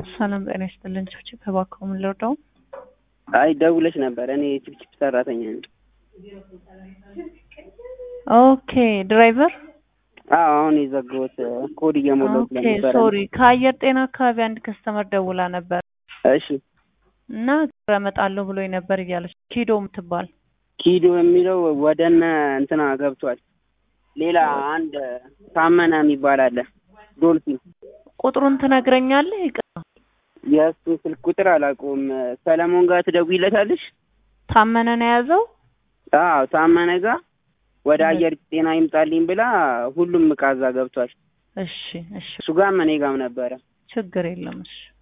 ሰላም ጤና ይስጥልን። ችብችብ እባክዎ ምን ልርዳው? አይ ደውለሽ ነበር። እኔ ችፕችፕ ሰራተኛ ነኝ። ኦኬ ድራይቨር አዎ አሁን የዘጋሁት ኮድ እየሞላሁ ኦኬ ስለነበረ ሶሪ። ከአየር ጤና አካባቢ አንድ ከስተመር ደውላ ነበር እሺ እና እመጣለሁ ብሎኝ ነበር እያለች ኪዶ የምትባል ኪዶ የሚለው ወደነ እንትና ገብቷል። ሌላ አንድ ታመነ የሚባል አለ ዶልፊን። ቁጥሩን ትነግረኛለህ? ይቅርታ የእሱን ስልክ ቁጥር አላውቀውም። ሰለሞን ጋር ትደውይለታለሽ? ታመነ ነው የያዘው። አዎ ታመነ ጋር ወደ አየር ጤና ይምጣልኝ ብላ ሁሉም እቃ እዛ ገብቷል። እሺ እሺ እሱ ጋርም እኔ ጋርም ነበረ። ችግር የለም እሺ